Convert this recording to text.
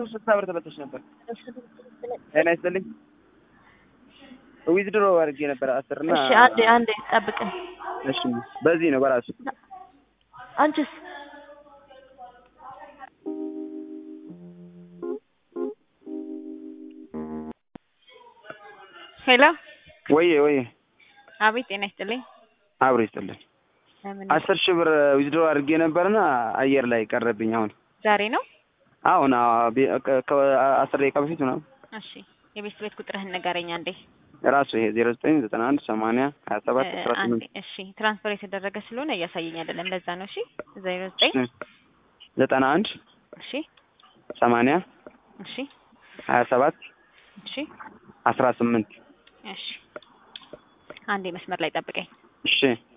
ስልሳ ብር ተበልተሽ ነበር። ጤና ይስጥልኝ። ዊዝድሮ አድርጌ ነበር አስር እና እሺ አንዴ አንዴ ጠብቅኝ። እሺ በዚህ ነው በራሱ አንቺስ ሄሎ ወዬ ወዬ አቤት ጤና ይስጥልኝ አብሮ ይስጥልኝ። ለምን አስር ሺህ ብር ዊዝድሮ አድርጌ ነበርና አየር ላይ ቀረብኝ። አሁን ዛሬ ነው አሁን አዎ፣ ቤ- ከ- ከአስር ደቂቃ በፊት ምናምን እሺ የቤት ቤት ቁጥርህን ንገረኝ አንዴ ራሱ ይሄ ዜሮ ዘጠኝ ዘጠና አንድ ሰማንያ ሀያ ሰባት እ፣ አስራ አንዴ ስምንት እሺ ትራንስፈር የተደረገ ስለሆነ እያሳየኝ አይደለም ለዛ ነው እሺ ዜሮ ዘጠኝ ዘጠና አንድ እሺ ሰማንያ እሺ ሀያ ሰባት እሺ አስራ ስምንት እሺ አንዴ መስመር ላይ ጠብቀኝ እሺ